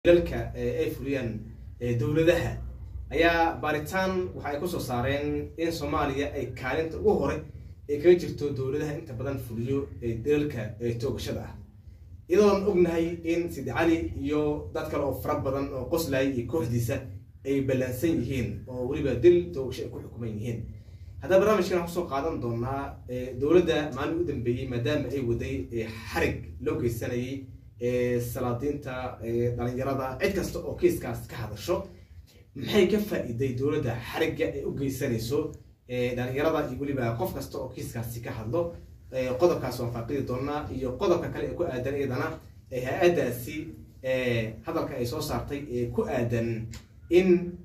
dalalka ay fuliyaan dowladaha ayaa baaritaan waxa ay kusoo saareen in soomaaliya ay kaalinta ugu hore ay kaga jirto dowladaha inta badan fuliyo dalalka toogashada ah iyadoon ognahay in sidi cali iyo dad kale oo fara badan oo qoslay iyo kooxdiisa ay ballansan yihiin oo weliba dil toogasho ay ku xukuman yihiin haddaba barnaamijkan waxaan kusoo qaadan doonaa dowladda maalin u dambeeyey maadaama ay waday xarig loo geysanayay salaadiinta dhalinyarada cid kasta oo kiiskaas ka hadasho maxay ka faa-iiday dowladda xarigga ay u geysanayso dhalinyarada iyo weliba qof kasta oo kiiskaasi ka hadlo qodobkaas waan faaqidi doonaa iyo qodobka kale ee ku aadan iyadana hay-addaasi hadalka ay soo saartay ee ku aadan in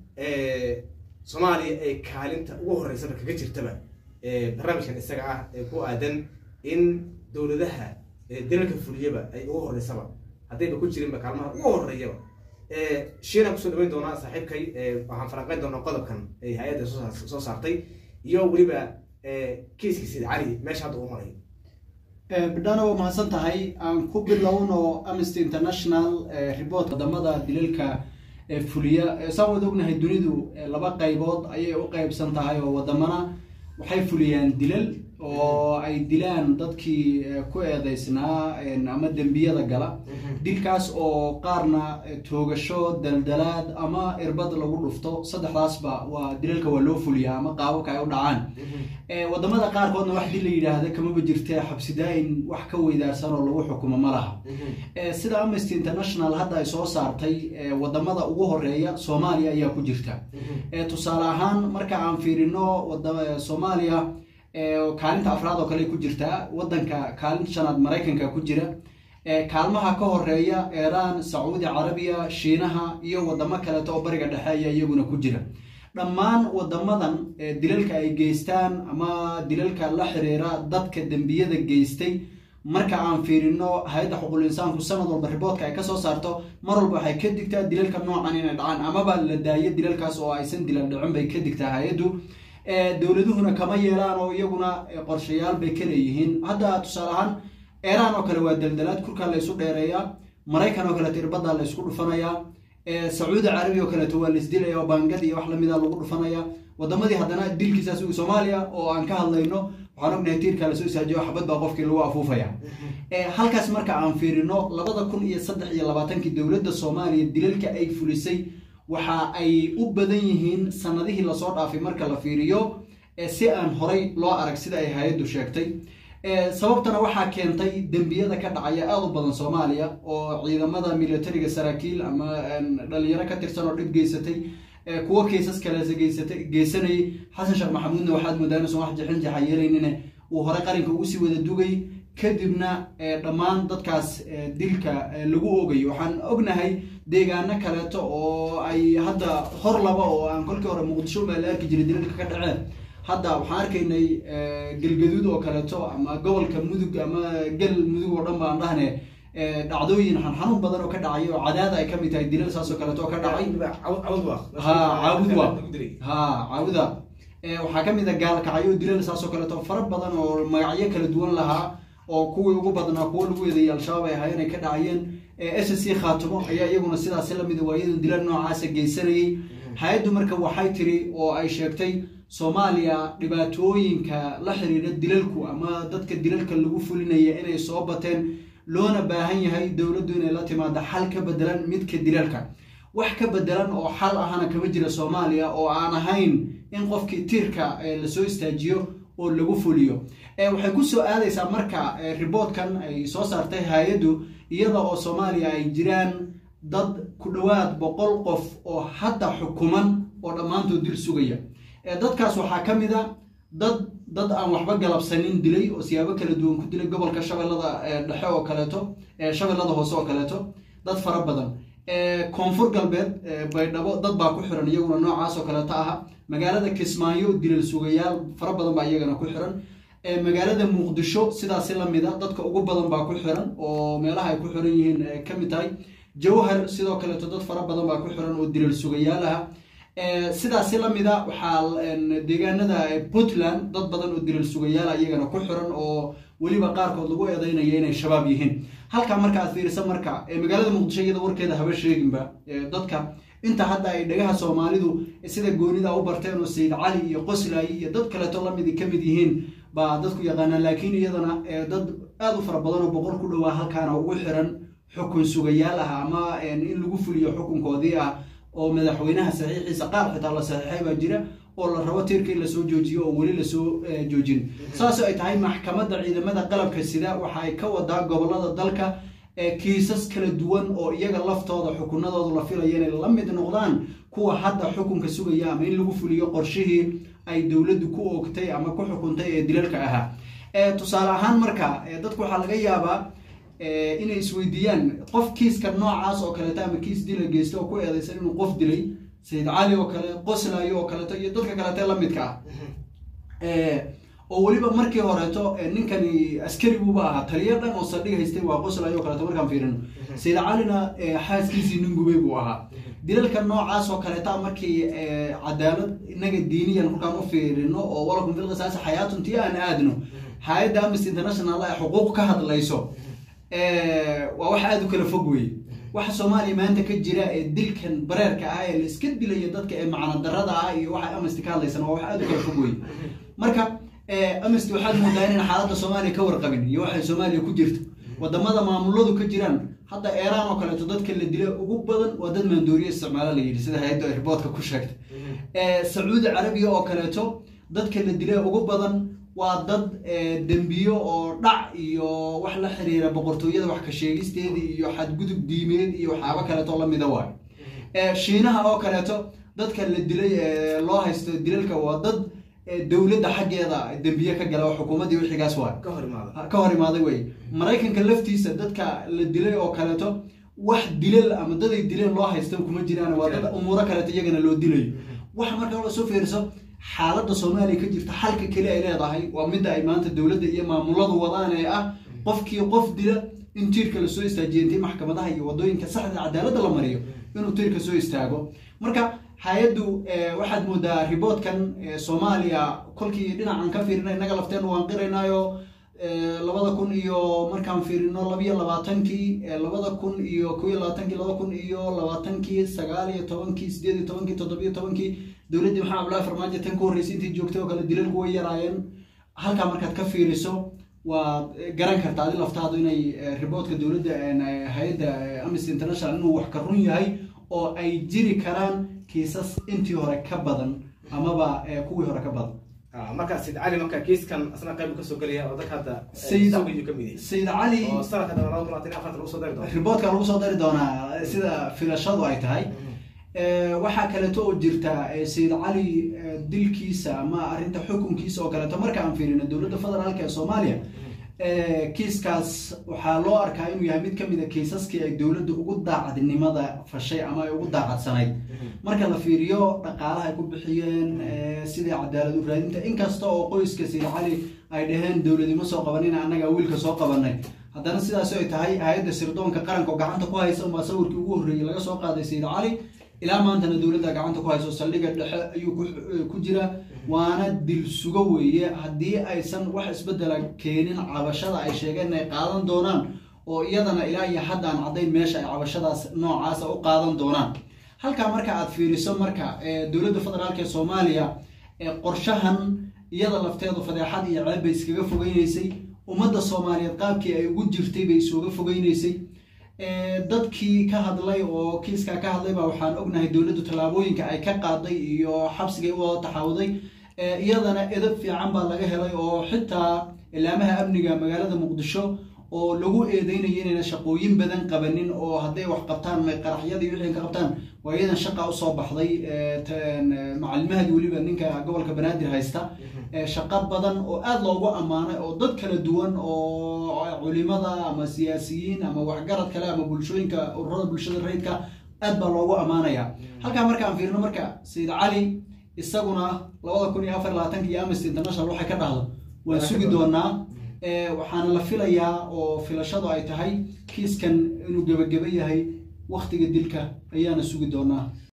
soomaaliya ay kaalinta ugu horeysaba kaga jirtaba barnaamijkan isaga ah ee ku aadan in dowladaha dalalka fuliyaba ay ugu horeysaba haddayba ku jirinba kaalmaha ugu horeeyaba shiina kusoo dhaweyn doonaa saaxiibkay waxaan falanqeyn doonaa qodobkan ay hay-adda soo saartay iyo weliba kiiskii sid cali meesha hadda uu marayo bidhana waa mahadsan tahay aan ku bilowno amnesty international report wadamada dilalka fuliya saan wada ognahay dunidu laba qaybood ayay u qaybsan tahay oo wadamana waxay fuliyaan dilal oo ay dilaan dadkii ku eedeysnaa ama dembiyada gala dilkaas oo qaarna toogasho daldalaad ama irbad lagu dhufto saddexdaasba waa dilalka waa loo fuliyaa ama qaababka ay u dhacaan wadamada qaarkoodna wax dil la yidhaahda kamaba jirte xabsidaa-in wax ka weydaarsan oo lagu xukumo ma laha sida amnesty international hadda ay soo saartay wadamada ugu horeeya soomaaliya ayaa ku jirta tusaale ahaan marka aan fiirino soomaaliya kaalinta afraad oo kale ku jirtaa wadanka kaalinta shanaad maraykanka ku jira kaalmaha ka horeeya iiraan sacuudi carabiya shiinaha iyo wadamo kaleeto oo bariga dhexe ayaa iyaguna ku jira dhammaan wadamadan dilalka ay geystaan ama dilalka la xiriira dadka dembiyada geystay marka aan fiirino hay-adda xuquul insaanku sanad walba riboodka ay kasoo saarto mar walba waxay ka digtaa dilalka noocan inay dhacaan amaba la daayo dilalkaas oo aysan dilal dhicin bay ka digtaa hay-addu dowladuhuna kama yeelaan oo iyaguna qorshayaal bay ka leeyihiin hadda tusaale ahaan iiraan oo kale waa daldalaad kurkaa la isu dheereeyaa maraykan oo kaleeto irbadaa la isku dhufanayaa sacuudi carabiya oo kaleeto waa la isdilaya oo baangad iyo wax lamida lagu dhufanaya wadamadii haddana dilkiisaas soomaaliya oo aan ka hadlayno waxaan ognahay tiirkaa lasoo isaajiyo xabad baa qofkii lagu afuufaya halkaas marka aan fiirino labada kun iyo saddex iyo labaatankii dowladda soomaaliya dilalka ay fulisay waxa ay u badan yihiin sanadihii lasoo dhaafay marka la fiiriyo si aan horay loo arag sida ay hay-addu sheegtay sababtana waxaa keentay dembiyada ka dhacaya aada u badan soomaaliya oo ciidamada militariga saraakiil ama dhalinyaro ka tirsan oo dhib geysatay kuwo kaysas kaleese geysatay geysanayay xasan sheekh maxamuudna waxaad moodaa inuusan wax jixin jaxa yeelaynine uu hore qaranka ugu sii wada dugay kadibna dhammaan dadkaas dilka lagu ogayo waxaan ognahay deegaano kaleeto oo ay hadda hor laba oo aan kolkii hore muqdisho baa la arki jiray dilalka ka dhaceen hadda waxaan arkaynay galgaduud oo kaleeto ama gobolka mudug ama gal mudug oo dhan baan dhahne dhacdooyin xanxanuun badan oo ka dhacay oo cadaada ay kamid tahay dilal saas oo kaleeto oo ka dhacay ha caabudwa ha caabuda waxaa kamid a gaalkacyo dilal saas oo kaleeto fara badan oo magacyo kala duwan lahaa oo kuwii ugu badnaa kuwo lagu eedeeyay al-shabaab ay ahaayeen ay ka dhacayeen s c khaatimo ayaa iyaguna sidaasi lamida waayadan dilal noocaasa geysanayay hay-addu marka waxay tiri oo ay sheegtay soomaaliya dhibaatooyinka la xiriira dilalku ama dadka dilalka lagu fulinaya inay soo bateen loona baahan yahay dowladdu inay la timaado xal ka bedelan midka dilalka wax ka bedelan oo xal ahana kama jira soomaaliya oo aan ahayn in qofkii tiirka lasoo istaajiyo oo lagu fuliyo waxay kusoo aadaysaa marka riboodkan ay soo saartay hay-addu iyada oo soomaaliya ay jiraan dad ku dhowaad boqol qof oo hadda xukuman oo dhammaantood dil sugaya dadkaas waxaa ka mid a dad dad aan waxba galabsanin dilay oo siyaabo kala duwan ku dilay gobolka shabeellada dhexe oo kaleeto shabeellada hoose oo kaleeto dad fara badan koonfur galbeed baydhabo dad baa ku xiran iyaguna noocaas oo kaleeto aha magaalada kismaayo dilal sugayaal fara badan baa iyagana ku xiran magaalada muqdisho sidaasi lamida dadka ugu badan baa ku xiran oo meelaha ay ku xiran yihiin kamid tahay jawhar sidoo kaleeto dad fara badan baa ku xiran oo dilal sugayaal aha sidaasi lamida waxaa deegaanada puntland dad badan oo dilal sugayaal iyagana ku xiran oo weliba qaarkood lagu eedeynaya inay shabaab yihiin halkaa marka aad fiirisa marka magaalada muqdisho iyada warkeeda haba sheeginba dadka inta hadda ay dhagaha soomaalidu sida goonida u barteen oo sayid cali iyo qoslay iyo dad kaleeto lamid ka mid yihiin baa dadku yaqaanaan laakiin iyadana dad aada u fara badan oo boqol ku dhowaa halkaana ugu xiran xukun sugayaal ah ama in lagu fuliyo xukunkoodii ah oo madaxweynaha saxiixiisa qaar xitaa la saxiixay baa jira oo la rabo tiirka in lasoo joojiyo oo weli lasoo joojin saasoo ay tahay maxkamadda ciidamada qalabka sida waxa ay ka wadaa gobolada dalka kiisas kala duwan oo iyaga laftooda xukunadooda la filaya inay la mid noqdaan kuwa hadda xukunka sugaya ama in lagu fuliyo qorshihii ay dowladdu ku oogtay ama ku xukuntay ee dilalka ahaa tusaale ahaan marka dadku waxaa laga yaabaa inay isweydiiyaan qof kiiska noocaas oo kaleeto ama kiis dila geysta oo ku eedeysan inuu qof dilay sayid cali oo kale qoslayo oo kaleeto iyo dadka kaleete lamidka ah oo weliba markii horeeto ninkani askari buuba ahaa taliya dhan oo saldhig haystay waa qoslayo o kaleeto markaan fiirino sayid calina xaaskiisii nin gubay buu ahaa dilalka noocaas oo kaleeta markii cadaalad inaga diiniyan markaan u fiirino oo walakum fil qisaasi xayaatun tii aan aadno hay-adda amnesty international ay xuquuq ka hadlayso waa wax aada u kala fog weye waxa soomaaliya maanta ka jira ee dilkan bareerka ah ee la iska dilayo dadka ee macno darada ah iyo waxa amnesty ka hadlaysan waa wax aada u kala fog weye marka amnesty waxaad moodaa inaan xaaladda soomaaliya ka warqabin iyo waxay soomaaliya ku jirto wadamada maamuladu ka jiraan hadda eeraan oo kaleeto dadka la dila ugu badan waa dad maandooriya isticmaalo la yidhi sida hay-adda riboodka ku sheegtay sacuudi carabiya oo kaleeto dadka la dila ugu badan waa dad dembiyo oo dhac iyo wax la xiriira boqortooyada wax ka sheegisteeda iyo xadgudub diimeed iyo waxyaabo kaleeto lamida waayo shiinaha oo kaleeto dadka la dilay loo haysto dilalka waa dad dowladda xaggeeda dembiye ka gala oo xukuumaddii wixigaas waayo ka hor imaaday wey maraykanka laftiisa dadka la dilay oo kaleeto wax dilal ama daday dileen loo haysta kuma jiraan waa dad umuuro kaleeto iyagana loo dilayo waxa marka la soo fiiriso xaaladda soomaaliya ka jirta xalka keli ay leedahay waa midda ay maanta dowladda iyo maamuladu wadaan ee ah qofkii qof dila in tiirka lasoo istaajiyo intii maxkamadaha iyo wadooyinka saxda cadaaladda la mariyo inuu tiirka soo istaago marka hay-addu waxaad moodaa riboodkan soomaaliya kolkii dhinacan ka fiirina innaga lafteenu waan qiraynaayo labada kun iyo markaan fiirino labiyo labaatankii labada kun iyo kow iyo labaatankii laba kun iyo labaatankii sagaal iyo tobankii sideed iyo tobankii toddobiyo tobankii dowladdii maxamed abdullahi farmaajo tan ka horreysay intii joogtay oo kale dilalku way yaraayeen halkaa markaad ka fiiriso waad garan kartaa adi laftaadu inay riboodka dowladda hay-adda amnesty international inuu wax ka run yahay oo ay jiri karaan kiisas intii hore ka badan amaba kuwii hore ka badan marka sayid cali marka kiiskan asna qayb kasoo gelaya oo dadka hadda sayid sugayu ka mid yahay sayid cali oo sanadka dhan laba kun labaatan iyo afarta lagu soo dari doono riboodka lagu soo dari doonaa sida filashadu ay tahay waxaa kaleeto oo jirta sayid cali dilkiisa ama arrinta xukunkiisa oo kaleeto marka aan fiirino dowladda federaalka ee soomaaliya kiiskaas waxaa loo arkaa inuu yahay mid kamid a kiisaskii ay dowladda ugu daacadnimada fashay ama ay ugu daacadsanayd marka la fiiriyo dhaqaalaha ay ku bixiyeen sidai cadaalad u raadinta inkasta oo qoyska sayid cali ay dhaheen dowladnimo soo qabanina annaga wiilka soo qabanay haddana sidaas ay tahay hay-adda sirdoonka qaranka oo gacanta ku haysa umaa sawirkii ugu horreeyey laga soo qaaday sayid cali ilaa maantana dowladda gacanta ku hayso saldhigga dhexe ayuu ku jira waana dil sugo weeye haddii aysan wax isbedela keenin cabashada ay sheegeen inay qaadan doonaan oo iyadana ilaa iyo haddaan caddayn meesha ay cabashadaas noocaasa u qaadan doonaan halkaa marka aad fiiriso marka dowladda federaalk ee soomaaliya qorshahan iyada lafteedu fadeexad iyo ceeb bay iskaga fogeyneysay ummadda soomaaliyeed qaabkii ay ugu jirtay bay isuga fogeyneysay dadkii ka hadlay oo kiiskaa ka hadlay baa waxaan ognahay dowladdu tallaabooyinka ay ka qaaday iyo xabsigay u wada taxawuday iyadana edab fiican baa laga helay oo xitaa ilaamaha amniga magaalada muqdisho oo lagu eedeynaya inayna shaqooyin badan qabanin oo hadday wax qabtaan may qaraxyadii wixii ka qabtaan waa iyadan shaqa usoo baxday macalimahaadii weliba ninka gobolka banaadir haysta shaqo badan oo aada loogu ammaanay oo dad kala duwan oo culimada ama siyaasiyiin ama waxgarad kale ama bulshooyinka ururada bulshada rayidka aad baa loogu ammaanaya halkaa marka aan fiirino marka sayid cali isaguna labada kun iyo afar labaatanka iyo amnesty international waxay ka dhahdo waan sugi doonaa waxaana la filayaa oo filashadu ay tahay kiiskan inuu gebageba yahay waktiga dilka ayaana sugi doonaa